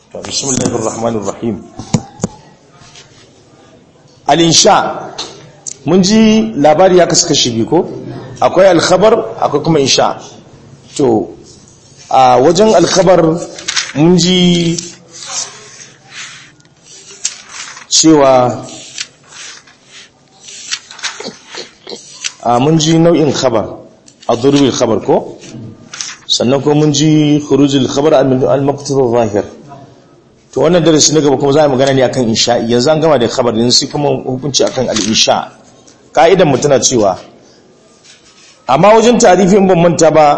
bismillahir rahmanir rahim al-insha mun ji labari ya kasu kashi biyu ko akwai al-khabar akwai kuma insha to a wajen al-khabar mun ji cewa a mun ji nau'in khabar a durbil khabar ko sannan kuma mun ji khurujul khabar al-maqtud zahir to wannan darasi na gaba kuma za mu magana ne akan insha'i yanzu an gama da khabar yanzu sai kuma hukunci akan al-insha ka'idan mu tana cewa amma wajen tarifin ban manta ba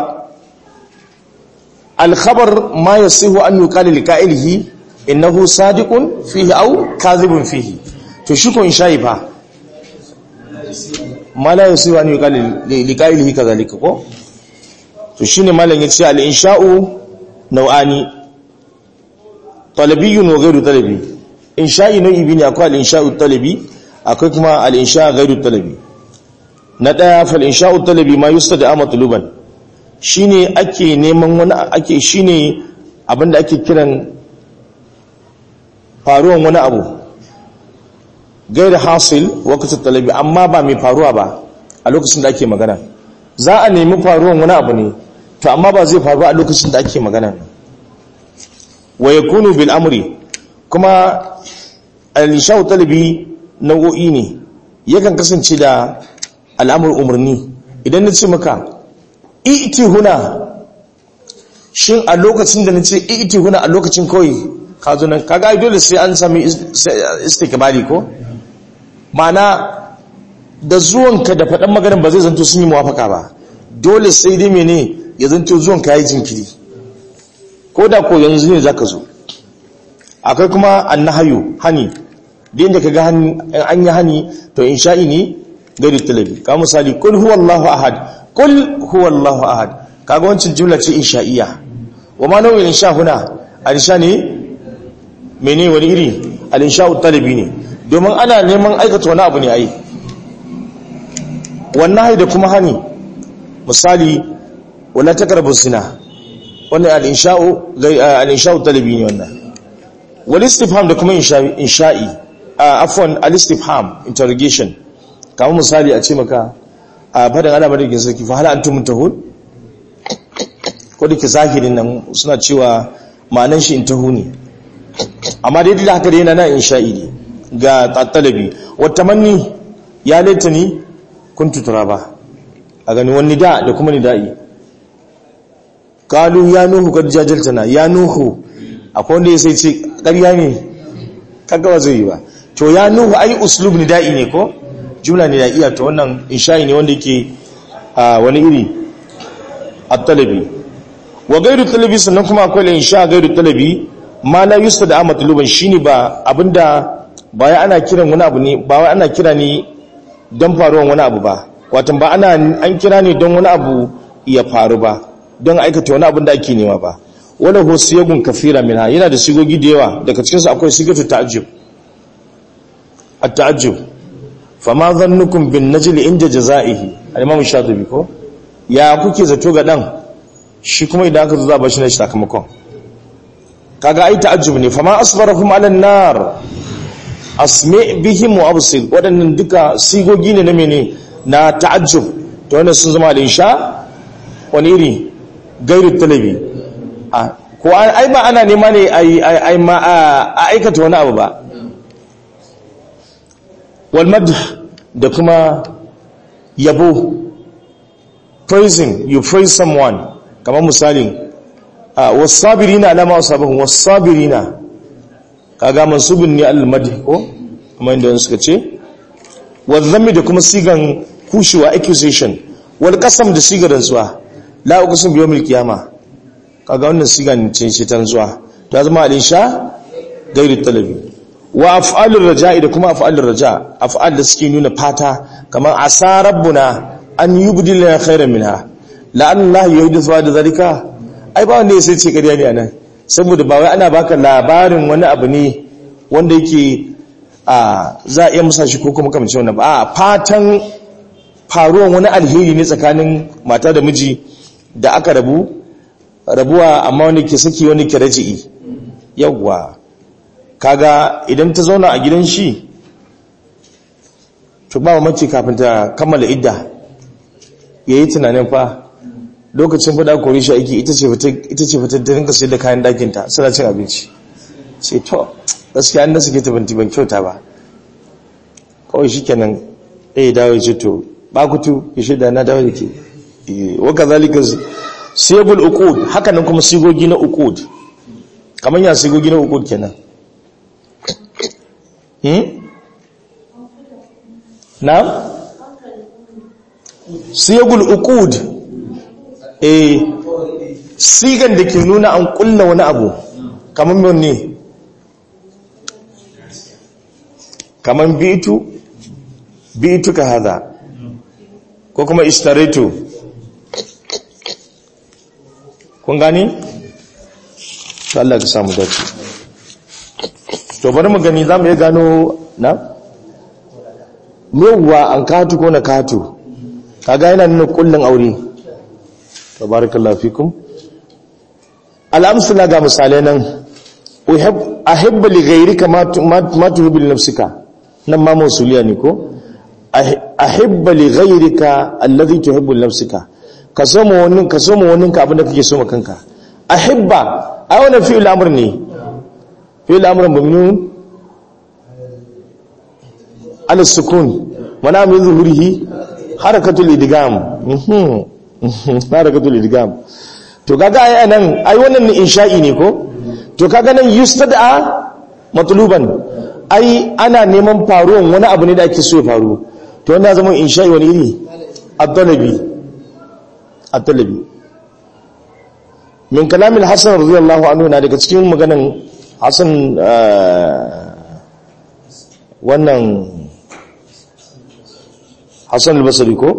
al-khabar ma yasihu an yuqala li qa'ilihi innahu sadiqun fihi aw kadhibun fihi to shi ko insha'i fa ma la yasihu an yuqala li qa'ilihi kadhalika ko to shine malam yace al-insha'u nau'ani talabiyun wa ghairu talabi insha'i nau'i biyu ne akwai al-insha'u talabi akwai kuma al-insha' ghairu talabi na daya fal insha'u talabi ma yustada matluban shine ake neman wani ake shine abinda ake kiran faruwan wani abu gairu hasil waqt talabi amma ba mai faruwa ba a lokacin da ake magana za a nemi faruwan wani abu ne to amma ba zai faru a lokacin da ake magana wa yakunu bil amri kuma al-shau talabi nau'o'i ne yakan kasance da al'amur umarni idan nace maka iti huna shin a lokacin da nace iti huna a lokacin kawai ka zo nan kaga dole sai an sami istikbali ko ma'ana da zuwanka da faɗan maganar ba zai zanto sun yi muwafaka ba dole sai dai mene ya zanto zuwanka ya yi jinkiri ko da ko yanzu ne zaka zo akwai kuma annahayu hani da inda kaga an yi hani to insha'i ne gari talabi ka misali kul huwallahu ahad kul huwallahu ahad kaga wancan jumla ce insha'iyya wa ma nau'in insha huna al-insha ne mene wani iri al-insha'u talabi ne domin ana neman aikata wani abu ne ai wannan da kuma hani misali wala takarbu zina wannan al-insha'u al-insha'u talabi ne wannan wal istifham da kuma insha'i afwan al-istifham interrogation kamar misali a ce maka a fadin ana madaukin sarki fa hal antum muntahun ko da ke zahirin nan suna cewa ma'anan shi intahu ne amma dai da haka dai yana na insha'i ne ga talabi wa tamanni ya laitani kuntu turaba a gani wani da da kuma nida'i kalu ya nuhu kad jajaltana ya nuhu akwai wanda ya sai ce ƙarya ne kagawa zai yi ba to ya nuhu ai uslub nida'i ne ko jumla nidaiya to wannan insha'i ne wanda yake wani iri at-talabi wa gairu talabi sannan kuma akwai insha gairu talabi ma la yustada amatluban shine ba abinda ba ya ana kiran wani abu ne ba wai ana kira ne don faruwan wani abu ba watan ba ana an kira ne don wani abu ya faru ba don aikata wani abin da ake nema ba wala ho siyagun kafira minha yana da sigogi da yawa daga cikin su akwai sigatu ta'ajjub at-ta'ajjub fama dhannukum bin najl inda jazaihi al-imam shatibi ko ya kuke zato ga dan shi kuma idan aka zo za ba shi na sakamakon kaga ai ta'ajjub ne fama asbarahum ala an-nar asmi bihim wa absir wadannan duka sigogi ne na mene na ta'ajjub to wannan sun zama al-insha wani iri gairu talabi ko ai ba ana nema ne ai ma a aikata wani abu ba walmad da kuma yabo praising you praise someone kamar misalin wasabirina alama wasabahun wasabirina kaga mansubin ne al-madh ko kamar inda suka ce wadhammi da kuma sigan kushewa accusation wal qasam da sigar rantsuwa la uqsim bi yawmil qiyama kaga wannan sigan ce ce tanzuwa ta zama al-insha gairu talabi wa af'alur raja'i da kuma af'alur raja af'al da suke nuna fata kamar asa rabbuna an yubdilna khairan minha la Allah yuhdithu da zalika ai ba wanda sai ce kariya ne anan saboda ba wai ana baka labarin wani abu ne wanda yake a za a iya musa shi ko kuma kamar wannan ba a fatan faruwan wani alheri ne tsakanin mata da miji da aka rabu rabuwa amma wani ke saki wani ke raji'i yawwa kaga idan ta zauna a gidan shi to ba mace kafin ta kammala idda ya yi tunanin fa lokacin fada kori shi aiki ita ce fitar da rinka sai da kayan dakinta suna cin abinci ce to gaskiya an da suke ta banti ban kyauta ba kawai shi kenan ɗaya dawo ce to bakutu ya shaida na dawo da ke waka zalika siyagul uqud haka nan kuma sigogi na uqud kamar ya sigogi na uqud kenan hmm na siyagul uqud eh sigan da ke nuna an kulla wani abu kamar mai ne kamar bitu bitu ka hada ko kuma ishtaritu kun gani? Allah ka samu dace to bari mu gani za mu iya gano na? yawwa an katu ko na katu kaga yana nuna kullun aure tabarakallahu fikum al'amsala ga misalai nan ahibba li ghayrika ma tuhibbu li nafsika nan ma mausuliya ne ko ahibba li ghayrika alladhi tuhibbu li nafsika ka so mu wannan ka so mu wannan ka abin da kake so ma kanka ahibba ai wannan fi'il amr ne fi'il amr mabniun ala sukun mana min zuhurihi harakatul idgham harakatul idgham to kaga ai nan ai wannan ne insha'i ne ko to kaga nan yustada matluban ai ana neman faruwan wani abu ne da ake so ya faru to wanda zama insha'i wani iri ad-dalabi ad-dalabi min kalamin hasan radiyallahu anhu na daga cikin maganan hasan wannan hasan al-basri ko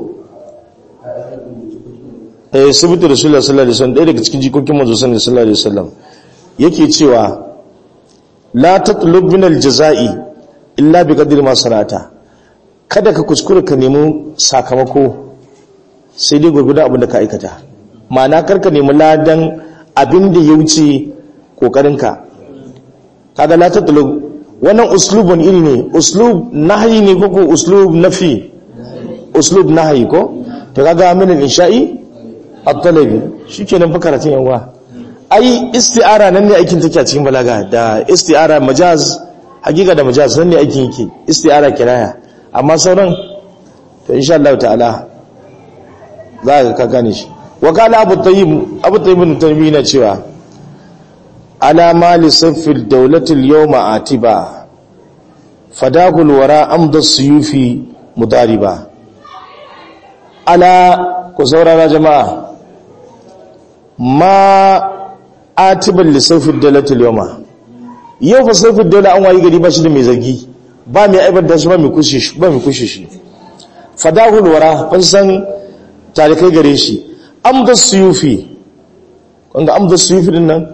eh sabitu rasulullah sallallahu alaihi wasallam ɗaya daga cikin jikokin manzo sallallahu alaihi wasallam yake cewa la tatlub min al-jazai illa bi qadri ma sanata kada ka kuskura ka nemi sakamako sai dai gurguda abin da ka aikata ma'ana karka nemi ladan abin da ya wuce kokarinka kaga la tatlub wannan uslubun iri ne uslub nahyi ne ko ko uslub nafi uslub nahyi ko to kaga min al-insha'i at-talabi shikenan fa karatun yawa ai isti'ara nan ne aikin take a cikin balaga da isti'ara majaz hakika da majaz nan ne aikin yake isti'ara kiraya amma sauran to insha Allah ta'ala za ka gane shi wa qala abu tayyib abu tayyib tanbi na cewa ala ma li saffil dawlati al-yawma atiba fadakul wara amda suyufi mudariba ala ku saurara jama'a ma atiban lissafin dalatul yawma yau fa saifin dala an wayi gari ba shi da mai zargi ba mai aibar da shi ba mai kushe shi ba mai kushe shi fadahul wara kun san tarikai gare shi amda suyufi kun ga amda suyufi din nan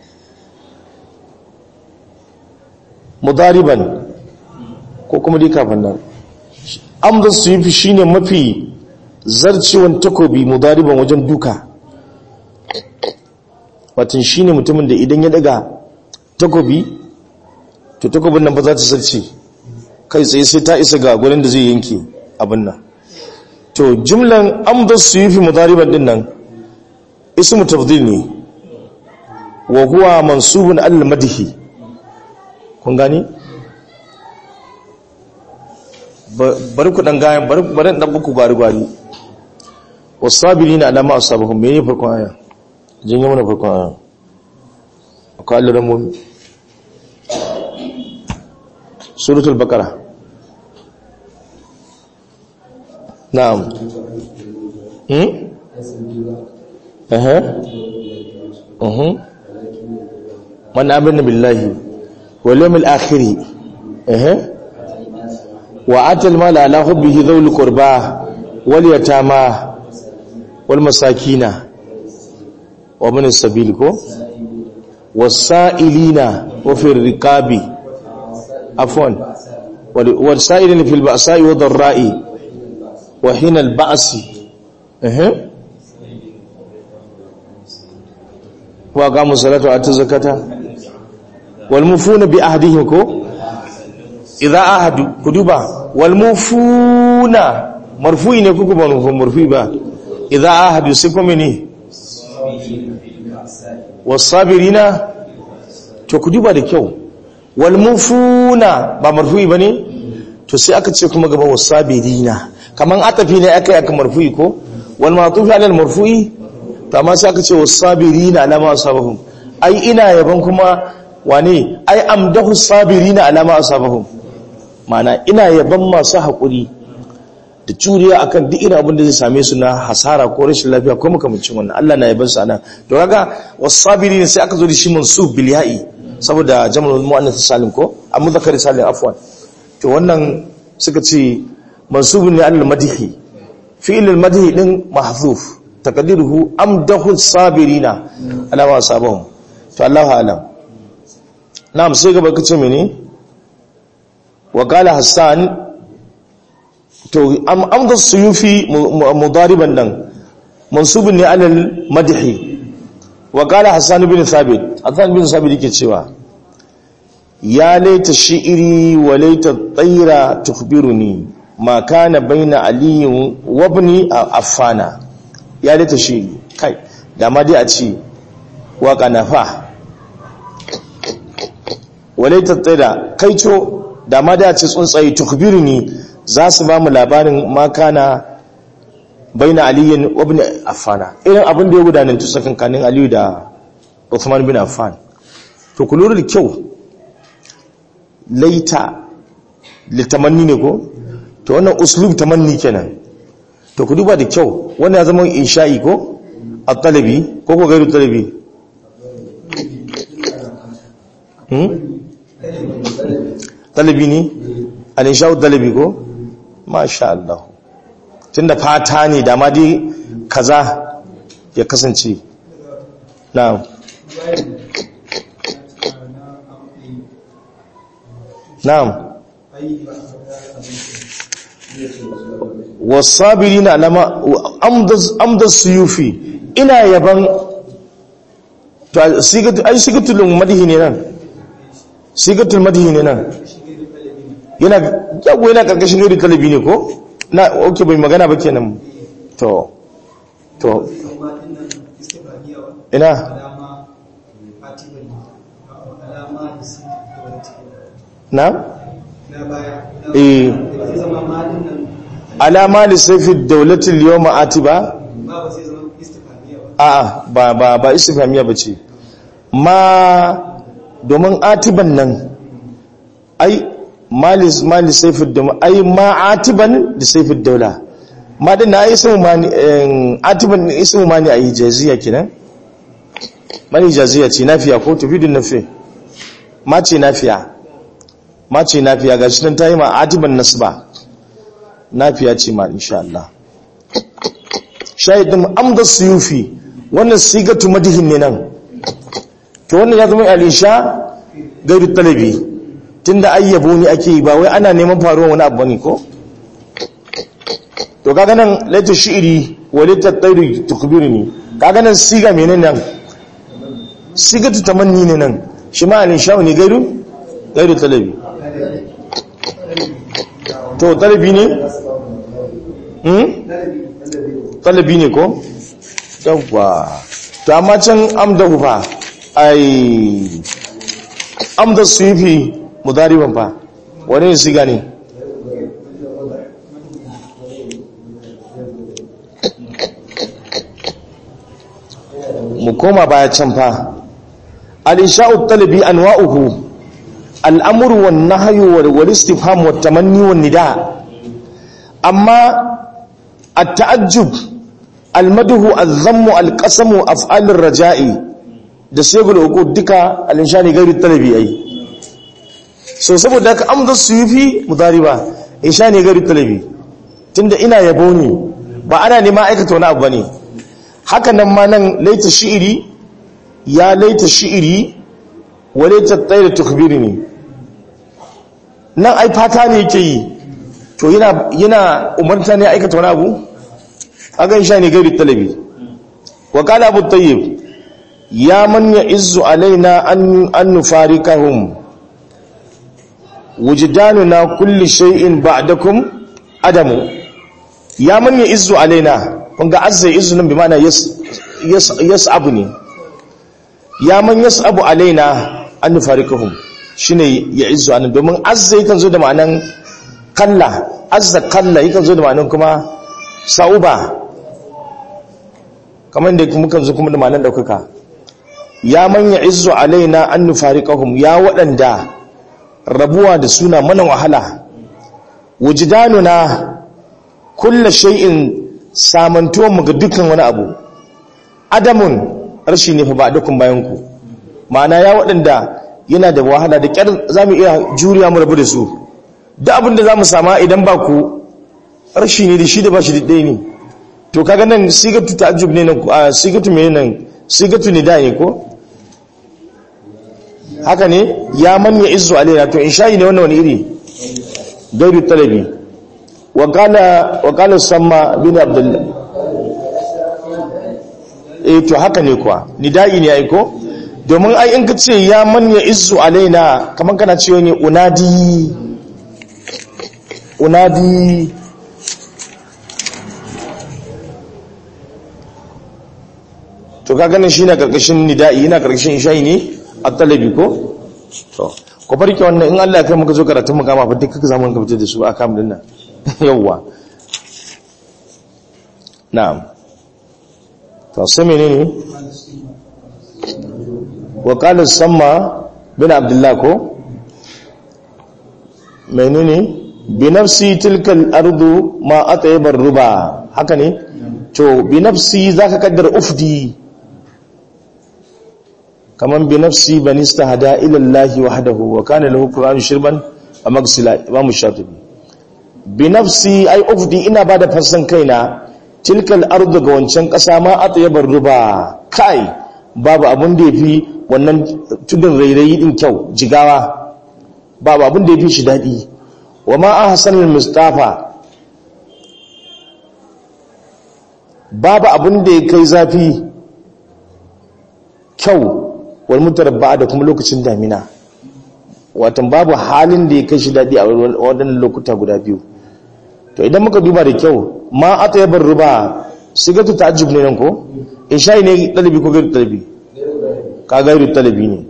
mudariban ko kuma dai kafin nan amda suyufi shine mafi zarcewan takobi mudariban wajen duka watan shi ne mutumin da idan ya daga takobi to takobin nan ba za ta sarce kai tsaye sai ta isa ga gwanin da zai yanke abin nan to jimlan amdar su yi fi mutariban din nan ismu tafdil ne wa huwa mansubun al madhi kun gani bari ku dan gayan bari dan buku gwari gwari wasabirina alama asabahum mene farkon aya jin yi mana farkon aya akwai alluran mummi suratul bakara na'am hmm eh eh man amana billahi wal yawmil akhir eh wa atal mala ala hubbihi dhul qurba wal yatama wal masakina wa min sabil ko wasailina wa fi riqabi afwan wasailina fil ba'sa'i wa dharra'i wa hina al ba'si eh wa qamu salata wa atu zakata wal mufuna bi ahdihim ko idza ahadu ku duba wal mufuna marfu'i ne kuku ba marfu'i ba idza ahadu sai kuma ne wasabirina to ku duba da kyau wal mufuna ba marfu'i bane to sai aka ce kuma gaba wasabirina kaman atafi ne aka yi aka marfu'i ko wal matufi alal marfu'i to amma sai aka ce wasabirina alama asabahum ai ina yaban kuma wane ai amdahu sabirina alama asabahum mana ina yaban masu haƙuri da juriya akan duk irin abin da zai same su na hasara ko rashin lafiya ko makamancin wannan Allah na yaban su anan to kaga wasabirin sai aka zo da shi mansub bil ya'i saboda jama'ul muannath salim ko amma zakari salim afwan to wannan suka ce mansubun ne alal madhi fi'il al madhi din mahzuf taqdiruhu amdahu sabirina ala ma sabahum to Allahu alam na'am sai gaba kace mene wa qala hassan to amda suyufi mudariban nan mansubun ne alal madhi wa qala hassan bin thabit hassan bin thabit yake cewa ya laita shi'iri wa laita tsaira tukbiruni ma kana baina aliyin wabni a affana ya laita shi'iri kai da ma dai a ce waka na fa wa laita tsaira kai co da ma dai a ce tsuntsaye tukbiruni za su ba mu labarin ma kana baina aliyin wabni affana irin abin da ya gudanar tusakin kanin aliyu da Uthman bin Affan to ku lura da kyau laita litamanni ne ko to wannan uslub tamanni kenan to ku duba da kyau wannan ya zama insha'i ko at-talabi ko ko gairu talabi hmm talabi ne al-insha'u talabi ko masha Allah tunda fata ne da ma dai kaza ya kasance na'am na'am wasabirina alama amdas suyufi ina yaban to sigatu ai sigatul madhi ne nan sigatul madhi ne nan yana yago yana karkashin yuri talabi ne ko na okay bai magana ba kenan to to ina na? eh alama lissafi daulatul yau ma'ati ba? a ba ba ba istifamiya ba ce ma domin atiban nan ai ma lissafi domin ai ma atiban lissafi daula ma din na ismu mani atiban ismu mani a hijaziya kenan mani hijaziya ce nafiya ko tufidun nafi ma ce nafiya ma ce nafiya ga shi nan ta yi ma atiban nasba nafiya ce ma insha Allah shahidin amda suyufi wannan sigatu madihin ne nan to wannan ya zama al-insha gairu talabi tunda ayyabo ne ake yi ba wai ana neman faruwa wani abu ne ko to kaga nan laita shi'iri wa laita tayri tukbirni kaga nan siga menene nan sigatu tamanni ne nan shi ma al-insha ne gairu gairu talabi to talabi ne? hmm? talabi ne ko? yawwa to amma can amda fa ai amda su yi fi mudariban fa wani ne siga ne? mu koma baya can fa al-insha'u talabi anwa'uhu al'amur wa nahayu wal istifham wa tamanni wa nida amma at-ta'ajjub al-madhu al-dhammu al-qasamu af'al ar-raja'i da segul uqud duka al-inshani gairi talabi ai so saboda ka amda suyufi mudariba inshani gairi talabi tunda ina yabo ne ba ana nema aikata wani abu bane haka nan ma nan laita shi'iri ya laita shi'iri wale ta tsaye da tukbiri ne nan ai fata ne yake yi to yana umarta ne aikata wani abu agan sha ne gari talabi wa kala abu tayyib ya man ya'izzu alaina an an nufarikahum wujdanuna kulli shay'in ba'dakum adamu ya man ya'izzu alaina kun ga azza ya'izzu nan bi ma'ana yas yas'abu ne ya man yas'abu alaina an nufarikahum shine ya'izzu anan domin azza yakan zo da ma'anan kalla azza kalla yakan zo da ma'anan kuma sa'uba kamar da mukan zo kuma da ma'anan daukaka ya manya izzu alaina an nufariqahum ya waɗanda rabuwa da suna mana wahala wujdanuna kullu shay'in samantuwan mu ga dukkan wani abu adamun rashi ne fa ba dukkan bayan ku ma'ana ya waɗanda yana da wahala da kyar zamu iya juriya mu rabu da su duk abin da zamu sama idan ba ku rashi ne da shi da ba shi da ɗaya ne to kaga nan sigatu ta'ajjub ne nan sigatu me nan sigatu nida ne ko haka ne ya man ya izzu alaina to insha'i ne wannan wani iri gairu talabi wa qala wa qala samma bin abdullah eh to haka ne kuwa nida'i ne ai ko domin ai in ka ce ya man ya izzu alaina kaman kana cewa ne unadi unadi to ka ganin shi na karkashin nida'i yana karkashin isha'i ne a talabi ko to ko farke wannan in Allah ya kai muka zo karatun mu kama fa duk kaka zamu ka fitar da su a kam din nan yawa na'am to sai menene wa qala samma bin abdullah ko menene bi nafsi tilka al-ardu ma atayba ruba haka ne to bi nafsi zaka kaddara ufdi kaman bi nafsi ban istahada ila Allah wahdahu wa kana lahu qur'an shirban a magsila imam shatibi bi nafsi ai ufdi ina bada fassan kaina tilkal ardu ga wancan kasa ma atyabar ruba kai babu abun da yafi wannan tudun rairayi din kyau jigawa babu abun da yafi shi dadi wa ma ahsanul mustafa babu abun da ya kai zafi kyau wal mutarabba da kuma lokacin damina watan babu halin da ya kai shi daɗi a waɗannan lokuta guda biyu to idan muka duba da kyau ma a ta yabar ruba sigatu ta ajib ne nan ko in shayi ne ɗalibi ko gairu ɗalibi ka gairu ɗalibi ne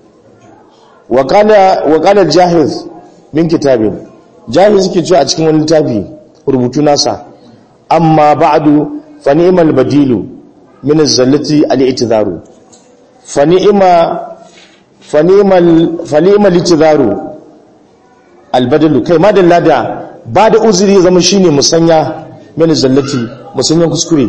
wakalar jahiz min kitabin jahiz suke cewa a cikin wani littafi rubutu nasa amma ba'adu fa ni'mal badilu min az-zallati al-i'tidaru fanima litizaru albadalu kai madalla da ba da uzuri zama shine musanya mini zallati musanyan kuskure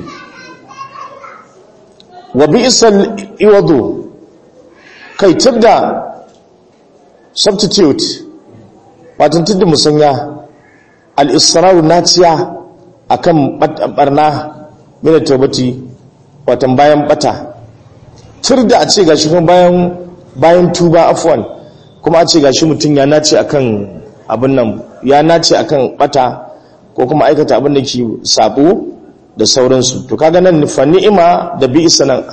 wa bi isal iwadu kai tadda substitute watan tadda musanya al-israru naciya akan barna mini taubati watan bayan bata tur da a ce gashi kuma bayan bayan tuba afwan kuma a ce gashi mutum ya nace akan abin nan ya nace akan bata ko kuma aikata abin da ke sabo da sauransu to kaga nan fa ni'ima da bi'sa nan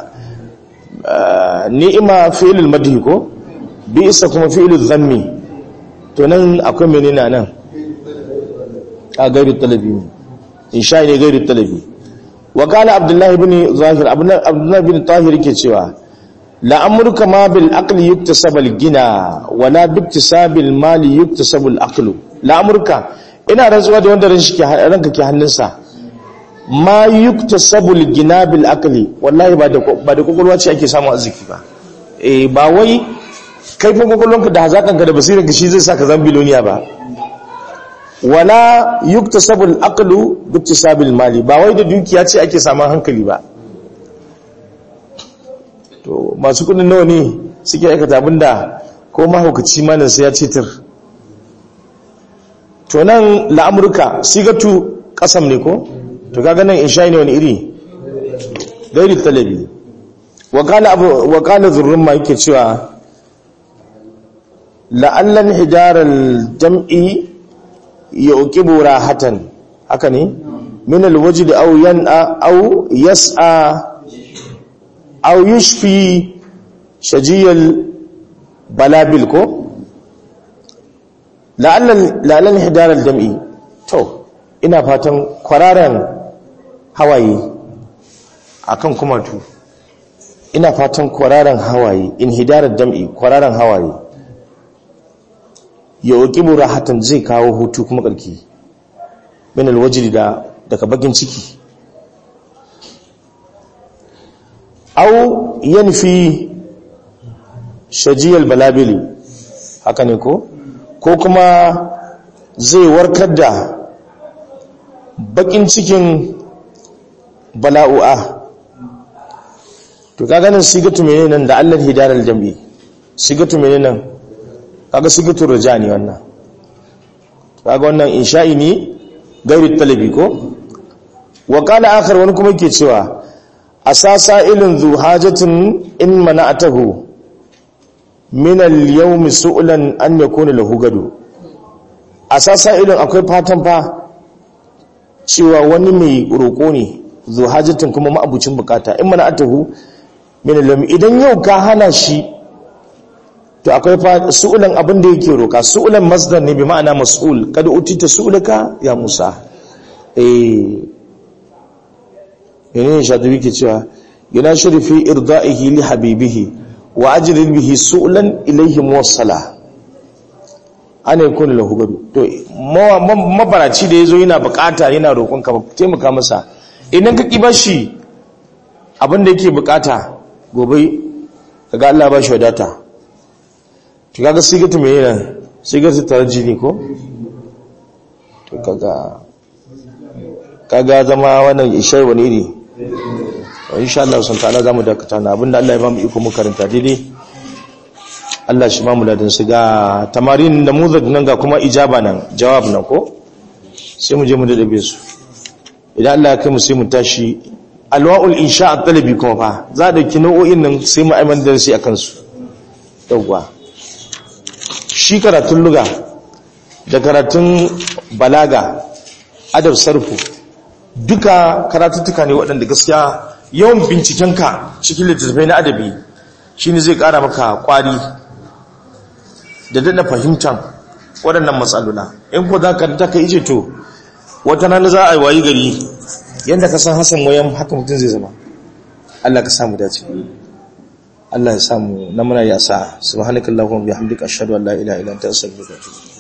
ni'ima fi'lul madhi ko bi'sa kuma fi'lul dhammi to nan akwai menene nan a gairu talabi insha ne gairu talabi wa qala abdullahi ibn zahir abdullahi ibn tahir yake cewa la'amurka ma bil aqli yuktasab al gina wala bi iktisab al mali yuktasab al aqlu la'amurka ina rantsuwa da wanda ranka ke hannunsa ma yuktasab al gina bil aqli wallahi ba da ba da kokolwa ce ake samu arziki ba eh ba wai kaifin kokolwanka da hazakanka da basiranka shi zai saka zan biloniya ba wala yuktasab al aqlu bi iktisab al mali ba wai da dukiya ce ake samun hankali ba to masu kudin nawa ne suke aikata abinda ko mahaukaci manin sai ya cetar to nan la'amurka sigatu kasam ne ko to kaga nan insha ne wani iri gairi talabi wakala zurrun ma yake cewa la'allan hijarar jam'i ya ukibu rahatan haka ne min alwaji da au yan'a au yas'a aw yushfi shajiyal balabil ko la'allan hidarar jam'i to ina fatan kwararen hawaye akan kumatu ina fatan kwararen hawaye in hidarar jam'i kwararen hawaye ya oƙibu rahatan zai kawo hutu kuma ƙarki min alwajiri da daga bakin ciki au yanfi shajiyar balabili haka ne ko ko kuma zai warkar da bakin cikin bala'u'a to kaga nan sigatu menene nan da Allah hidaral jam'i sigatu menene nan kaga sigatu rajani wannan kaga wannan insha'i ne gairi talabi ko wa qala akhar wani kuma yake cewa asasa ilin zu hajatin in mana'atahu min al-yawmi su'lan an yakuna lahu gado asasa ilin akwai fatan fa cewa wani mai roko ne zu hajatin kuma ma'abucin bukata in mana'atahu min al idan yau ka hana shi to akwai su'ulan abin da yake roka su'ulan masdar ne bi ma'ana mas'ul kada utita su'ulaka ya Musa eh yana shatubi ke cewa yana shirifi irda'ihi li habibihi wa ajrin bihi su'lan ilayhi muwassala ana yakun lahu gadu to mabaraci da yazo yana bukata yana roƙon ka taimaka masa idan ka kiba shi abin da yake bukata gobe kaga Allah ba shi wadata to kaga sigatu me yana sigatu tarjini ko to kaga kaga zama wannan ishar wani iri insha Allah sun ta'ala zamu dakata na abinda Allah ya bamu iko mu karanta daidai Allah shi ba mu ladan su ga tamarin da muzad nan ga kuma ijaba nan jawab nan ko sai mu je mu dadabe su idan Allah ya kai mu sai mu tashi alwa'ul insha at-talabi kuma fa za da ki nau'o'in nan sai mu aiman da shi akan su yawwa shi karatun luga da karatun balaga adab sarfu duka karatuttuka ne waɗanda gaskiya yawan bincikenka cikin littattafai na adabi shi ne zai ƙara maka ƙwari da daɗa fahimtar waɗannan matsalula in ko za ka ta ka ice to wata rana za a yi wayi gari yadda ka san hasan wayan haka mutum zai zama Allah ka samu dace Allah ya samu na muna yasa subhanakallahumma bihamdika ashhadu an la ilaha illa anta astaghfiruka wa atubu